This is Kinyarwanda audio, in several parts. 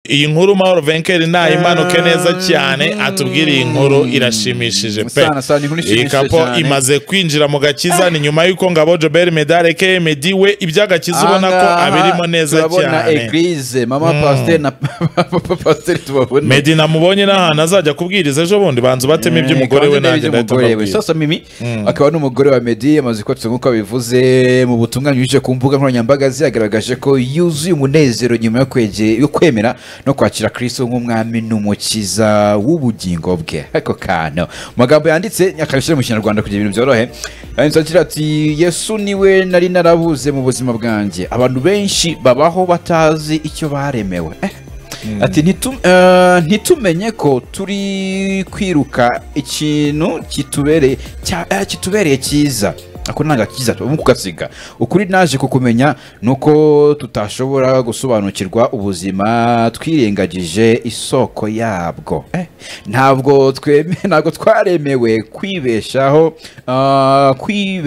iyi nkuru mahoro venkeri ntayimanuke neza cyane atubwire iyi nkuru irashimishije pe Sana, sana, inkuru iyi ishimishije kapo cyane. imaze kwinjira mu gakiza ni nyuma y'uko ngabo jobert medare ke medi we iby'agakiza ubona ko Ahangaha abirimo neza turabona cyane eglise mama pasiteri na papa pasiteri tubabona medi namubonye n'ahantu azajya kubwiriza ejo bundi banza batema iby'umugore we nanjye ndahita mbabwira sasa mimi akaba n'umugore wa medi amaze kotsa nk'uko abivuze mu butumwa nyujije ku mbuga nkoranyambaga ze yagaragaje ko yuzuye umunezero nyuma yo kwege- yo kwemera no kwakira kristo nk'umwami n'umukiza w'ubugingo bwe ariko kano mu magambo yanditse akabishyira mu kinyarwanda kugira ibintu byorohe yanditse agira ati yesu niwe nari narabuze mu buzima bwanjye abantu benshi babaho batazi icyo baremewe Eh. ati "Ntitu- eh, ntitumenye ko turi kwiruka ikintu kitubereye cya- eh, kitubereye cyiza ako ntabwo akiza tubamo kugasiga ukuri naje kukumenya ni uko tutashobora gusobanukirwa ubuzima twirengagije isoko yabwo Eh, ntabwo tweme ntabwo twaremewe kwibeshaho ah,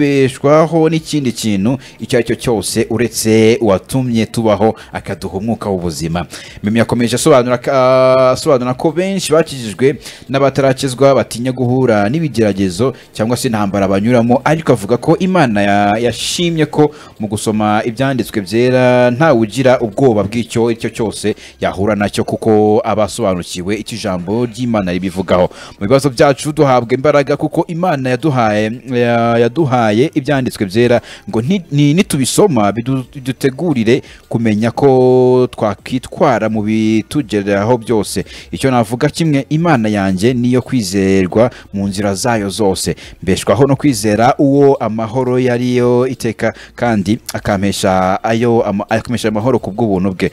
kwibeshwaho n'ikindi kintu icyo ari cyo cyose uretse uwatumye tubaho akaduha umwuka w'ubuzima mimi yakomeje asobanura ka- asobanura ko benshi bakijijwe n'abatarakizwa batinya guhura n'ibigeragezo cyangwa se intambara banyuramo ariko avuga ko imana ya- yashimye ko mu gusoma ibyanditswe byera ntawe ugira ubwoba bw'icyo icyo cyose yahura nacyo kuko aba asobanukiwe icyo ijambo ry'imana ribivugaho mu bibazo byacu duhabwa imbaraga kuko imana yaduhaye ya- yaduhaye ibyanditswe byera ngo ni- ni- nitubisoma bidu- bidutegurire kumenya ko twakwitwara mu bitugeraho byose icyo navuga kimwe imana yanjye niyo kwizerwa mu nzira zayo zose mbeshwaho no kwizera uwo amahoro yari yo iteka kandi akampesha ayo ama- akamesha amahoro ku bw'ubuntu bwe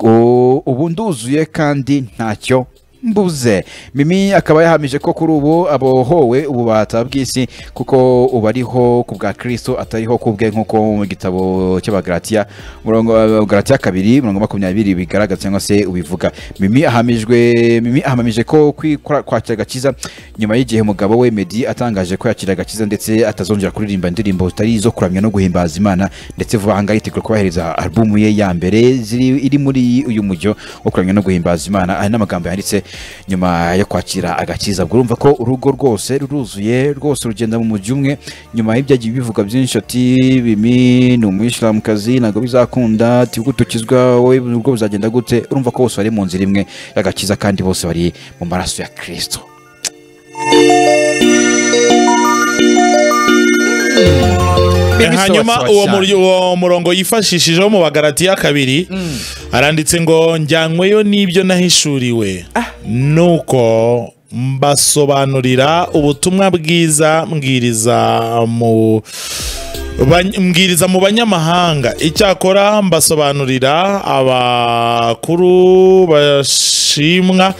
U- ubu nduzuye kandi ntacyo mbuze mimi akaba yahamije ko kuri ubu abohowe ububata bw'isi kuko ubu ariho ku bwa kristo atariho ku bwe nk'uko mu gitabo cy'abagaratiya murongo garatiya kabiri murongo makumyabiri bigaragaza cyangwa se ubivuga mimi ahamijwe mimi ahamamije ko kwi- kwa- kwakira agakiza nyuma y'igihe umugabo we medi atangaje ko yakira agakiza ndetse atazongera kuririmba indirimbo zitari izo kuramya no guhimbaza imana ndetse vuba aha ngaha yitegura kubahereza alubumu ye ya mbere ziri iri muri uyu mujyo wo kuramya no guhimbaza imana ari n'amagambo yanditse nyuma yo kwakira agakiza ubwo urumva ko urugo rwose ruruzuye rwose rugenda mu mujyi umwe nyuma y'ibyagiye bivuga byinshi ati bimi ni umuyisilamukazi ntabwo bizakunda ati ubwo dukizwa wowe ubwo buzagenda gute urumva ko bose bari mu nzira imwe y'agakiza kandi bose bari mu maraso ya kirisito hanyuma uwo muri- uwo murongo yifashishijeho mu bagaratiya kabiri aranditse ngo njyanyweyo n'ibyo nahishuriwe nuko mbasobanurira ubutumwa bwiza mbwiriza mu Bany- mbwiriza mu banyamahanga icyakora mbasobanurira abakuru bashimwa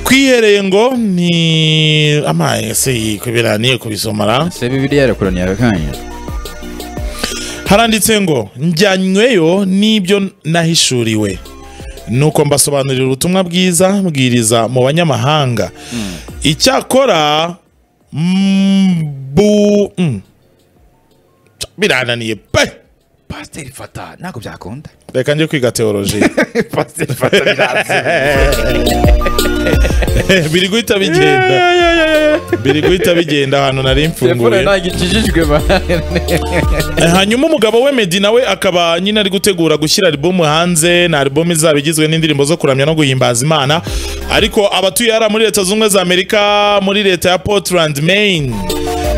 twihereye ngo ni amaye se iyi biraniye kubisomara se bibiriya yarakoraniye akanya haranditse ngo njyanyweyo n'ibyo nahishuriwe nuko mbasobanurira ubutumwa bwiza mbwiriza mu banyamahanga icyakora mbu mm. birananiye pe pasiteri fata ntabwo byakunda reka njye kwiga teoloji pasiteri fata biranze biri guhita bigenda biri guhita bigenda ahantu nari telefone mfunguye ntabwo ikijijwe Eh, hanyuma umugabo we Meddy nawe akaba nyine ari gutegura gushyira album hanze na album izaba igizwe n'indirimbo zo kuramya no guhimbaza imana ariko abatuye hariya muri leta zunze ubumwe za amerika muri leta ya portland maine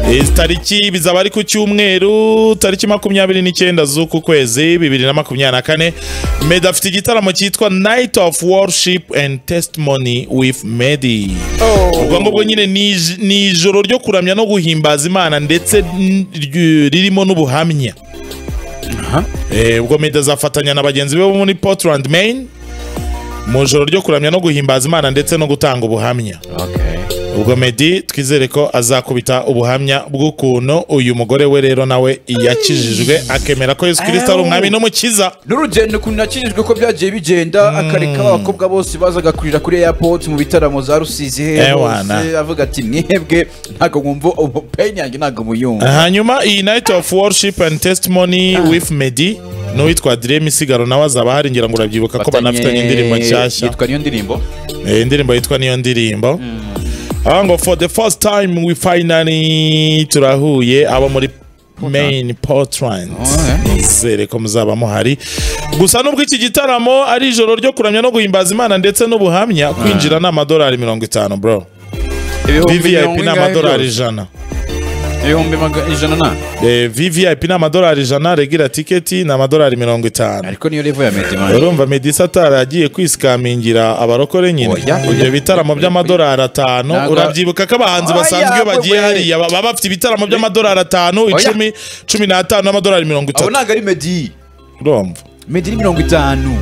Eh, tariki bizaba ari ku cyumweru tariki makumyabiri n'icyenda z'uku kwezi bibiri na makumyabiri na kane medi afite igitaramo cyitwa night of worship and testimony with medi ubwo ngubwo nyine ni ij- ni ijoro ryo kuramya no guhimbaza imana ndetse n- ry- ririmo n'ubuhamya Eh, ubwo medi azafatanya na bagenzi be bo muri portland maine mu ijoro ryo kuramya no guhimbaza imana ndetse no gutanga ubuhamya ubwo Meddy twizere ko azakubita ubuhamya bw'ukuntu uyu mugore we rero nawe yakijijwe akemera ko Yesu Kristo ari umwami n'umukiza n'urugendo ukuntu nakijijwe ko byagiye bigenda akareka abakobwa bose bazaga kurira kuri airport mu bitaramo za rusizi he Ewana. bose avuga ati mwebwe ntabwo mwumva ubu peyini yanjye ntabwo muyumva hanyuma iyi night of worship and testimony with Meddy n'uwitwa Dream Isigaro nawe azaba hari ngira ngo urabyibuka ko banafitanye indirimbo nshyashya yitwa niyo ndirimbo Eh, indirimbo yitwa niyo ndirimbo aho ngo for the first time we finally turahuye abo muri main portland Oh, nizere ko muzaba muhari gusa nubwo iki gitaramo ari ijoro ryo kuramya no guhimbaza imana ndetse n'ubuhamya kwinjira ni amadolari mirongo itanu bro vvip ni amadolari ijana ibihumbi maga- ijana na Eh, vvip ni amadolari ijana regira tiketi ni amadolari mirongo itanu ariko niyo level ya medimani urumva medisa ataragiye kwisikamingira abarokore nyine Oya, oya, ibyo bitaramo oya, by'amadolari atanu Ntabwo- urabyibuka ko abahanzi Oya, basanzwe iyo bagiye we. hariya baba baba bafite ibitaramo by'amadolari atanu icumi cumi n'atanu n'amadolari mirongo abo itatu ntabwo ari medi urumva medi ni mirongo itanu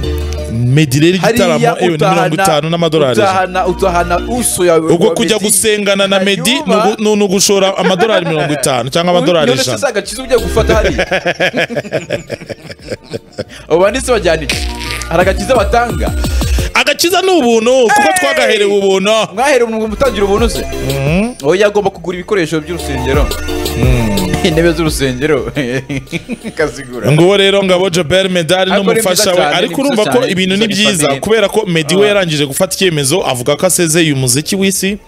medi rero igitaramo hariya ewe ni mirongo itanu n'amadolari ijana utahana utahana uso yawe ubwo kujya gusengana na medi ni ugu- ni ni ugushora amadolari mirongo itanu cyangwa amadolari ijana ijana agakiza ujya gufata hariya abo banditsi bajyana iki hari agakiza batanga agakiza ni ubuntu kuko twagaherewe ubuntu mwahere umuntu mutangira ubuntu se oya agomba kugura ibikoresho by'urusengero intebe z'urusengero kazigura nguwo rero ngabo jobert medali Ariko ni n'umufasha byiza we cyane, ariko ni urumva byiza ko cyane, ibintu ni ni byiza byiza cyane. kubera ko medi we Ah. yarangije gufata icyemezo avuga ko asezeye umuziki w'isi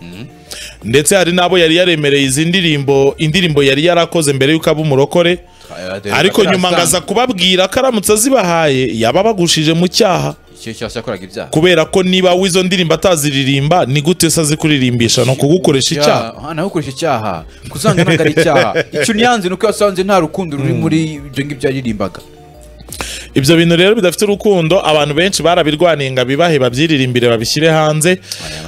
ndetse hari n'abo yari yaremereye izi ndirimbo indirimbo yari yarakoze mbere y'uko aba umurokore ariko nyuma ngaza kubabwira ko aramutse azibahaye yaba abagushije mu cyaha ikintu cyose yakoraga ibyaha kubera ko niba w'izo ndirimbo ataziririmba ni gute se azikuririmbyisha ni ukugukoresha icyaha aha nawe ukoresha icyaha kuzanga ntabwo ari icyaha icyo niyanze ni uko yasanze nta rukundo ruri muri ibyo ngibyo yaririmbaga ibyo bintu rero bidafite urukundo abantu benshi barabirwaniye ngo abibahe babyiririmbire babishyire hanze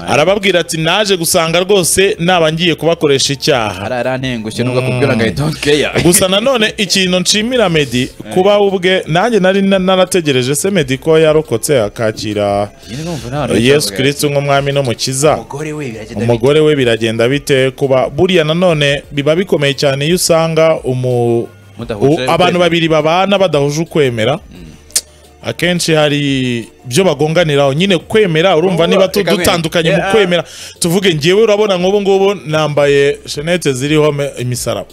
arababwira ati naje gusanga rwose naba ngiye kubakoresha icyaha ararantengushye nubwo akubwira ngo ahita keya gusa nanone ikintu nshimira medi kuba we ubwe nanjye nari na- narategereje se medi ko yarokotse akakira yesu kirisiti nk'umwami n'umukiza umugore we biragenda bite umugore we biragenda bite kuba buriya nanone biba bikomeye cyane iyo usanga umu Mudahuje u- ukwemera. abantu babiri babana badahuje ukwemera akenshi hari ibyo bagonganiraho nyine kwemera urumva Ubu, niba tu- reka wenda. dutandukanye mu Yeah. kwemera tuvuge ngewe urabona nk'ubu ngubu nambaye shenete ziriho me- imisaraba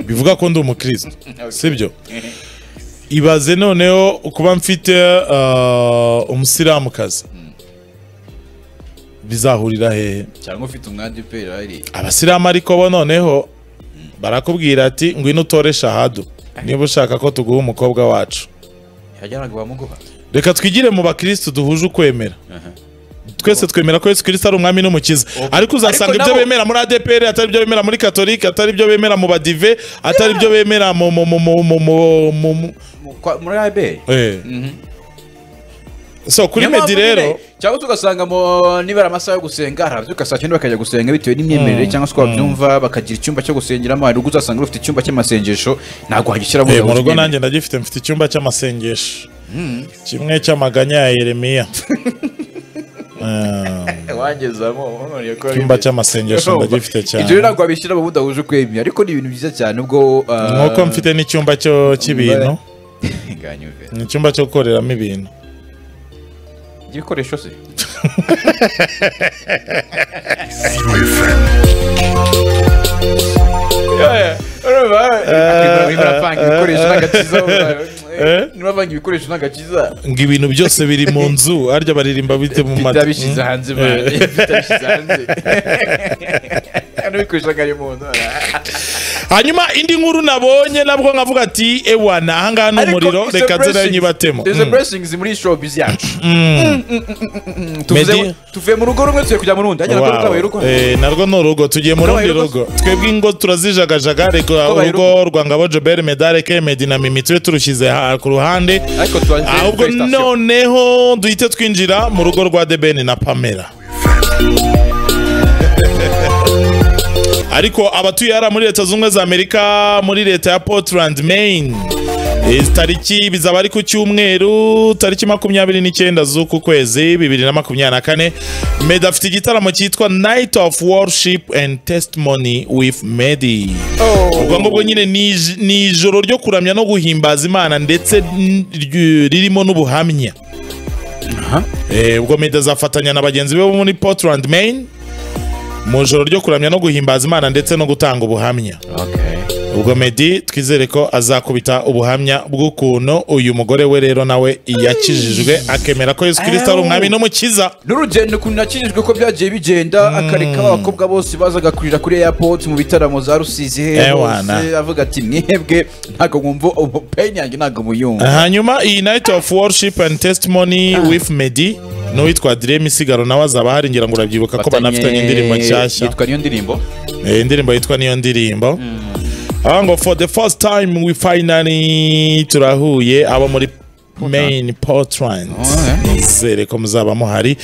bivuga ko ndi umukristo sibyo ibaze noneho kuba mfite uh, umusilamukazi bizahurira hehe cyangwa ufite umwandu upera ari abasilamu ariko bo noneho barakubwira ati ngwino utore shahadu niba ushaka ko tuguha umukobwa wacu yajyanaga bamuguha reka twigire mu bakirisitu duhuje ukwemera twese twemera ko yesu kirisito ari umwami n'umukiza ariko uzasanga Ariko ibyo nabo- bemera muri adepr atari ibyo bemera muri katolike atari ibyo bemera mu badive atari ibyo bemera mu mu mu mu mu mu mu mu Mu- kwa- muri aberi eh. so kuri medi rero cyangwa se ugasanga mu- niba ari amasaha yo gusenga hari ababyuka saa cyenda bakajya gusenga bitewe n'imyemerere cyangwa se uko babyumva bakagira icyumba cyo gusengeramo hari ubwo uzasanga ufite icyumba cy'amasengesho ntabwo wagishyiramo Eh, mu umuntu rugo ukeneye. nanjye ndagifite mfite icyumba cy'amasengesho kimwe cy'amaganya ya yeremiya Eh. wangezamo none ko ari Icyumba byiza. cy'amasengesho ndagifite cyane. ibyo rero ntabwo wabishyira mu budahuje ukwemera ariko ni ibintu byiza cyane ubwo ah, nk'uko mfite n'icyumba cyo cy'ibintu nganyumve. ni icyumba cyo gukoreramo ibintu ibikoresho se eh. nibavanga ibikoresho n'agakiza ngo ibintu byose biri mu nzu arya baririmba bite mu mata bitabishyize hanze man. bitabishyize hanze n'ibikoresho n'akari mu nzu hanyuma indi nkuru nabonye nabwo nkavuga ati ewa ni ahangaha ni Ariko umuriro it's a reka nzira blessings. nyibatemo There's a blessings muri showbiz yacu Tuvuze- Meddy- tuvuye mu rugo rumwe tugiye kujya mu rundi hanyuma Wow. kuri kabaye rugo Eh, narwo ni urugo tugiye mu Kabaye rundi urugo. rugo twebwe ingo turazijagajaga reka Kabaye urugo rwa ngabo jobert medale kemedi na mimi tube turushyize ha- ku ruhande ariko tubaze ahubwo felicitations. noneho duhite twinjira mu rugo rwa debeni na pamela ariko abatuye hariya muri leta zunze ubumwe za amerika muri leta ya portland maine Eh, tariki bizaba ari ku cyumweru tariki makumyabiri n'icyenda z'uku kwezi bibiri na makumyabiri na kane medi afite igitaramo cyitwa night of worship and testimony with medi ubwo ngubwo nyine ni ij- ni ijoro ryo kuramya no guhimbaza imana ndetse n- ry- ririmo n'ubuhamya Eh, ubwo medi azafatanya na bagenzi be bo muri portland maine mu ijoro ryo kuramya no guhimbaza imana ndetse no gutanga ubuhamya ubwo Meddy twizere ko azakubita ubuhamya bw'ukuntu uyu mugore we rero nawe yakijijwe akemera ko Yesu Kristo ari umwami n'umukiza n'urugendo ukuntu nakijijwe ko byagiye bigenda akareka abakobwa bose bazaga kurira kuri airport mu bitaramo za rusizi he Ewana. hose avuga ati mwebwe ntabwo mwumva peyini yanjye ntabwo muyumva hanyuma iyi night of worship and testimony with Meddy n'uwitwa Dream Isigaro nawe azaba hari ngira ngo urabyibuka ko banafitanye indirimbo nshyashya yitwa niyo ndirimbo Eh, indirimbo yitwa niyo ndirimbo aho ngo for the first time we finally turahuye abo muri main portland Oh, nizere ko muzaba muhari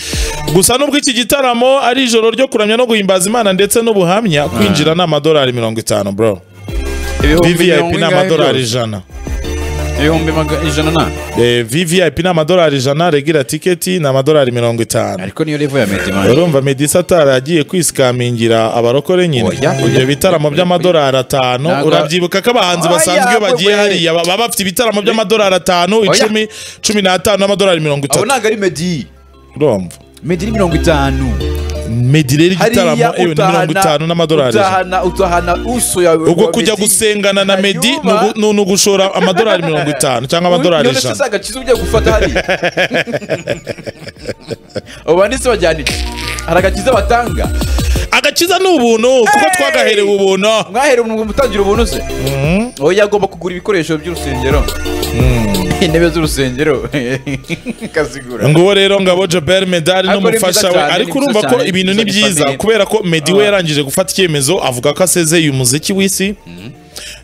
gusa nubwo iki gitaramo ari ijoro ryo kuramya no guhimbaza imana ndetse n'ubuhamya kwinjira ni amadolari mirongo itanu bro ibihumbi mirongo vvip ni ingahe amadolari byose? ijana ibihumbi maga- ijana na Eh, vvip ni amadolari ijana regira tiketi ni amadolari mirongo itanu ariko niyo level ya medimani urumva medisa atari yagiye kwisikamingira abarokore nyine Oya, oya. ibyo bitaramo by'amadolari atanu Ntabwo- urabyibuka ko abahanzi Oya, basanzwe iyo bagiye we- hariya baba bafite ibitaramo by'amadolari atanu icumi cumi n'atanu n'amadolari mirongo abo itatu ntabwo ari medi urumva medi ni mirongo itanu medi rero igitaramo hariya yewe ni mirongo itanu n'amadolari ijana utahana utahana uso yawe ubwo wa kujya Meddy. gusengana na medi ni Hanyuma- ugu- ni ni ugushora amadolari mirongo itanu cyangwa amadolari Niyo ndetse ijana si agakiza ugiye gufata hariya abo banditse bajyana iki? hari agakiza batanga agakiza ni ubuntu kuko Hey! twagaherewe ubuntu mwahere umuntu mutangira ubuntu se oya agomba kugura ibikoresho by'urusengero intebe z'urusengero kazigura nguwo rero ngabo jobert medali Ariko n'umufasha ni we ariko byiza cyane, ni byiza urumva ko cyane, ibintu ni ni byiza byiza gifatanye. kubera ko medi we Ah. yarangije gufata icyemezo avuga ko asezeye umuziki w'isi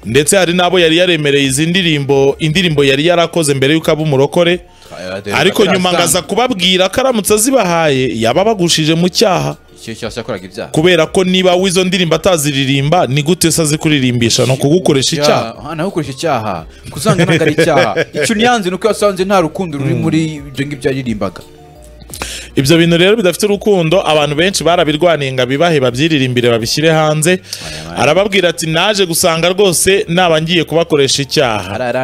ndetse hari n'abo yari yaremereye izi ndirimbo indirimbo yari yarakoze mbere y'uko aba umurokore ariko nyuma ngaza kubabwira ko aramutse azibahaye yaba abagushije mu cyaha ikintu cyose yakoraga ibyaha kubera ko niba w'izo ndirimbo ataziririmba ni gute se azi kuririmbyisha ni ukugukoresha icyaha icyaha nawe ukoresha icyaha kuzanga ntabwo ari icyaha icyo niyanze ni uko yasanze nta rukundo ruri muri ibyo ngibyo yaririmbaga ibyo bintu rero bidafite urukundo abantu benshi barabirwaniye ngo abibahe babyiririmbire babishyire hanze arababwira ati naje gusanga rwose naba ngiye kubakoresha icyaha arara